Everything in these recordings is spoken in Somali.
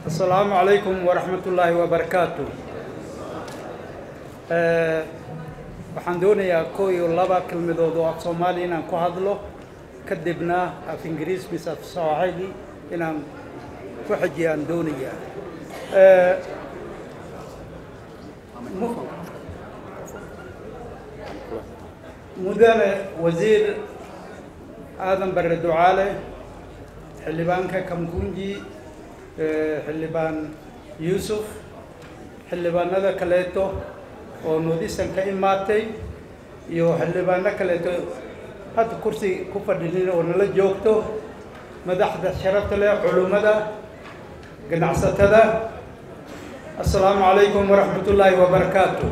asalaamu calaykum waraxmat ullaahi wabarakaatu waxaan doonayaa koo iyo laba kelmadood oo af soomaali inaan ku hadlo kadibna af ingiriis mise af sooxili inaan ku xejiyaan doonayaa mudane wasiir aadan bare ducaale xildhibaanka kamkunji xildhibaan yuusuf xildhibaanada kaleeto oo nuudisan ka imaatay iyo xildhibaano kaleeto hadda kursi ku fadhinin oo nala joogto madaxda sharafta leh culummada ganacsatada assalaamu calaykum waraxmat ullaahi wabarakaatu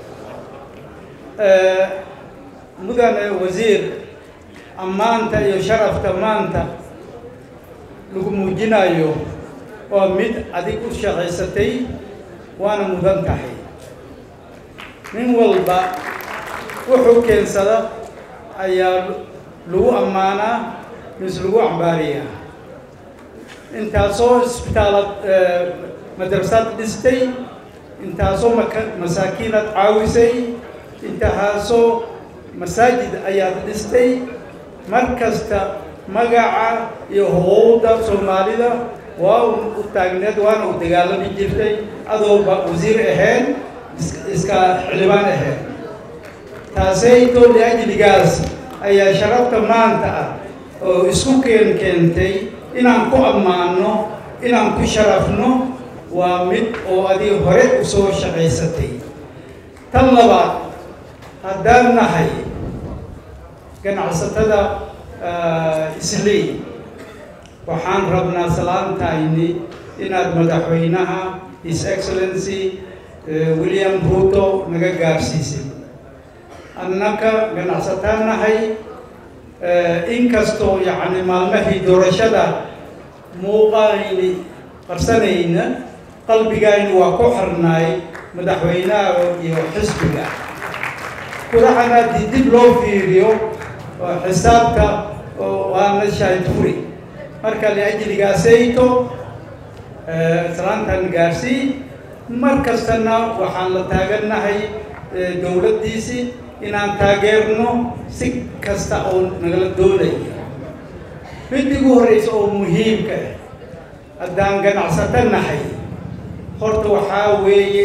mudane wasiir ammaanta iyo sharafta maanta lagu muujinayo waa mid adig u shaqaysatay waana mudan tahay nin walba wuxuu keensada ayaa lagu ammaanaa mise lagu cambaariyaa intaasoo isbitaalad madrasaad dhistay intaasoo maka masaakiinad caawisay intahaasoo masaajid ayaad dhistay mar kasta magaca iyo huquuqda soomaalida waa u taagneed waana u dagaalami jirtay adooba wasiir ahayn iska xildhibaan ahayn taasayto liajligaas ayaa sharafta maanta ah oo isku keen keentay inaan ku ammaano inaan ku sharafno waa mid oo adiga hore u soo shaqaysatay tan labaad haddaan nahay ganacsatada islii waxaan rabnaa salaantayni inaad madaxweynaha his excellency william ruto naga gaarsiisay annaka ganacsataan nahay inkastoo yacni maalmahii doorashada muuqayni qarsanayna qalbigayni waa ku xirnaay madaxweynaha iyo xisbiga kulaxan haddii dib loo fiiriyo xisaabta waana shaahid furi marka liajligaasayto salaantan gaarsii mar kastana waxaan la taagannahay dowladdiisii inaan taageerno si kasta oo nagala doonaya mid igu horreysa oo muhiimka ah haddaan ganacsato nahay horta waxaa weeye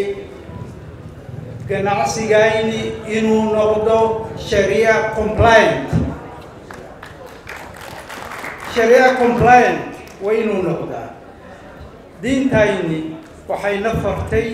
ganacsigayni inuu noqdo sharia compliant sharia compliant waa inuu noqdaa diintayni waxayna fartay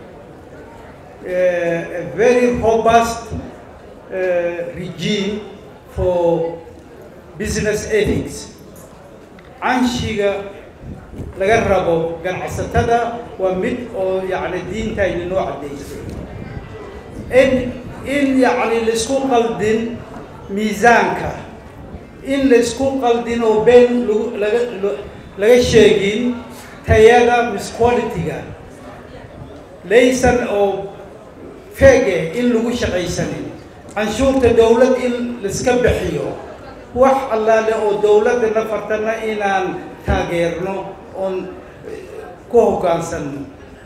a very robust uh, regime for business ethics canshiga laga rabo ganacsatada waa mid oo yacni diintayni noo caddaysay in in yacni laisku qaldin miisaanka in laisku qaldin oo been lagu laga laga sheegin tayada mis quality-ga laysan oo feege in lagu shaqaysanin canshuurta dowlad in laiska bixiyo wax allaale oo dowladdana fartana inaan taageerno oon ku hoggaansanno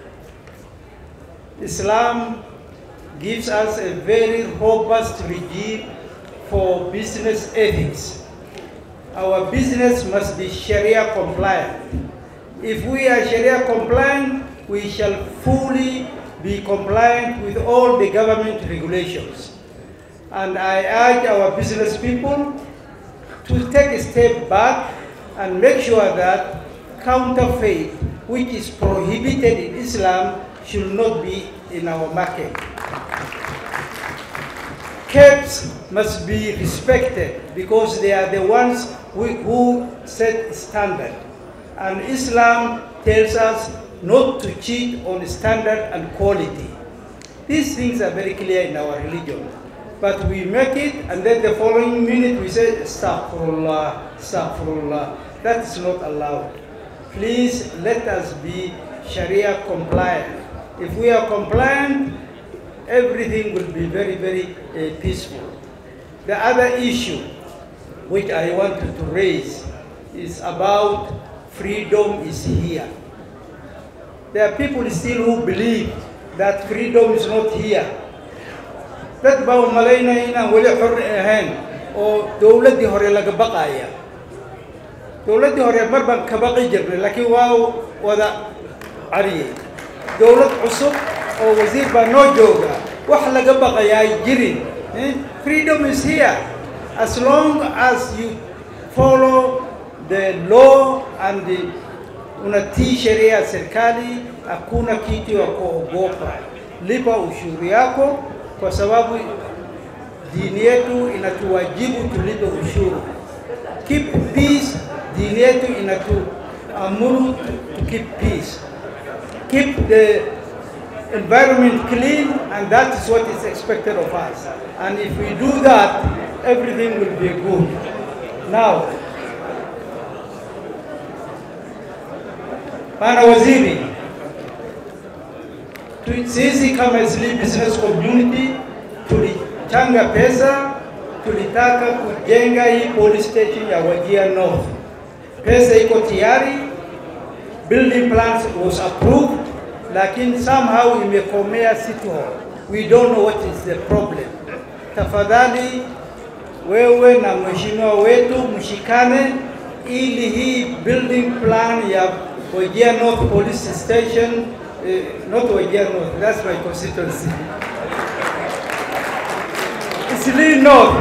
islam gives us a very robust regime for business ethics. Our business must be Sharia compliant. If we are Sharia compliant, we shall fully be compliant with all the government regulations. And I urge our business people to take a step back and make sure that counterfeit, which is prohibited in Islam, should not be in our market. Caps must be respected because they are the ones who, who set standard. And Islam tells us not to cheat on standard and quality. These things are very clear in our religion. But we make it and then the following minute we say, Astaghfirullah, Astaghfirullah. That is not allowed. Please let us be Sharia compliant. If we are compliant, everything will be very, very uh, peaceful. The other issue which I wanted to raise is about freedom is here. there are people still who believe that freedom is not here dad baa u malaynaya inaan weli xor ahayn oo dowladdii hore laga baqaya dowladdii hore mar baan ka baqi jirnay laakiin waa wada cariyey dowlad cusub oo wasiir baa noo jooga wax laga baqaya ay jirin freedom is here as long as you follow the law and the unatii sheria ya serikali, hakuna kitu ya kuogopa. Lipa ushuru yako, kwa sababu dini yetu inatuwajibu tulipe ushuru. Keep peace, dini yetu inatuamuru to keep peace. Keep the environment clean, and that is what is expected of us. And if we do that, everything will be good. Now, Bwana Waziri, sisi kama Eastleigh Business Community tulichanga pesa, tulitaka kujenga hii police station ya Wajir North. Pesa iko tayari, building plans was approved, lakini somehow imekomea City Hall. We don't know what is the problem. Tafadhali wewe na mheshimiwa wetu mshikane ili hii building plan ya Wajir North Police Station, uh, not Wajir North, that's my constituency. Eastleigh North.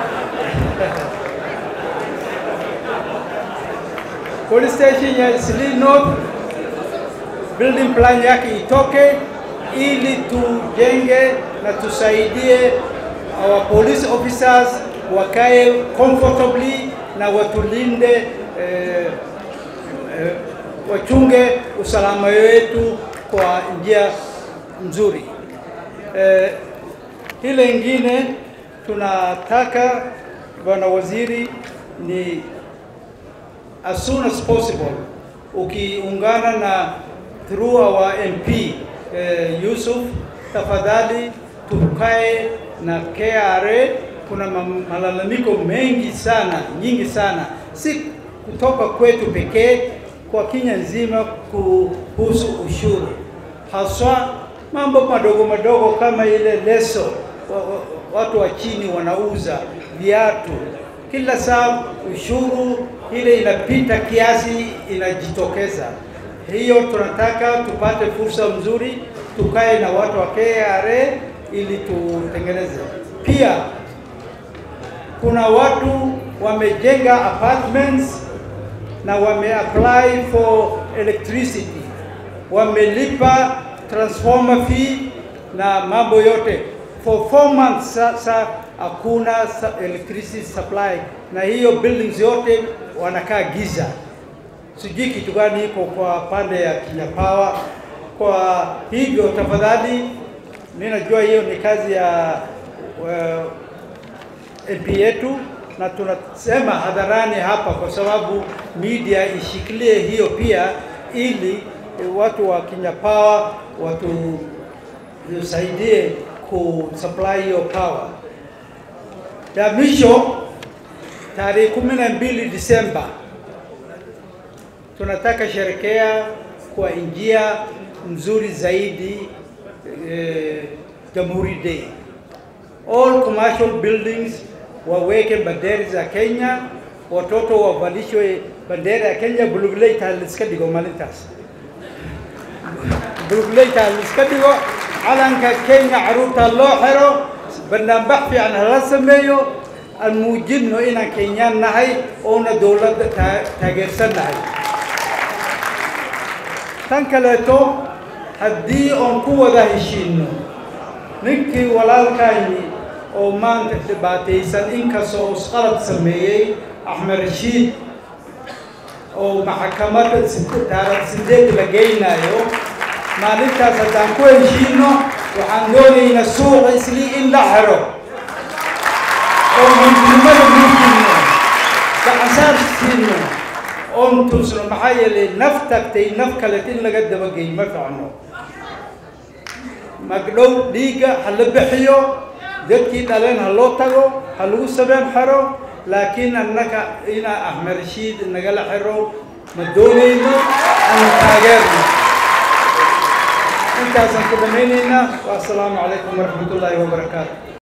Police station ya Eastleigh North, building plan yake itoke ili tujenge na tusaidie our police officers wakae comfortably na watulinde eh, eh, wachunge usalama wetu kwa njia nzuri. Eh, ile ingine tunataka bwana waziri ni as soon as possible ukiungana na through our MP eh, Yusuf, tafadhali tukae na KRA. Kuna malalamiko mengi sana, nyingi sana, si kutoka kwetu pekee kwa Kenya nzima kuhusu ushuru, haswa mambo madogo madogo kama ile leso watu wa chini wanauza viatu, kila saa ushuru ile inapita kiasi inajitokeza. Hiyo tunataka tupate fursa mzuri, tukae na watu wa KRA ili tutengeneze. Pia kuna watu wamejenga apartments na wame apply for electricity, wamelipa transformer fee na mambo yote for four months. Sasa hakuna electricity supply, na hiyo buildings yote wanakaa giza. Sijui kitu gani iko kwa pande ya Kenya Power. Kwa hivyo tafadhali, mimi najua hiyo ni kazi ya uh, MP yetu na tunasema hadharani hapa kwa sababu media ishikilie hiyo pia, ili watu wa Kenya Power watusaidie kusupply hiyo power. Ya mwisho tarehe kumi na mbili Disemba tunataka sherekea kwa njia nzuri zaidi eh, Jamhuri Day. All commercial buildings waweke bendera za Kenya, watoto wavalishwe bendera ya Kenya. Buluguley taal iska dhigo maalintaas, buluguley taal iska dhigo, calanka Kenya caruurta loo xiro, barnaamij fiican hala sameeyo, aan muujinno inaan Kenyaan nahay oona dowladda taageersan nahay. Tan kaleeto haddii oon ku wada heshiinno ninkii walaalkayni oo maanta dhibaataysan inkastoo isqalad sameeyey axmed rashiid oo maxkamadda taarikh sideed la geynayo maalintaas haddaan ku heshiino waxaan doonaynaa suuqa islii in la xiro oo midnimada muujinno gacansaar siino oon tusno maxaa yeelay naf tagtay naf kaleet in laga dabageeyo ma ficno magdhow dhiigga ha la bixiyo dadkii dhaleen ha loo tago ha lagu sabeen xero laakiin annaka inaa axmed rashiid nagala xiro ma doonayno aan taageerno intaasaan ku dhammaynaynaa wassalaamu calaykum waraxmat ullaahi wabarakaatu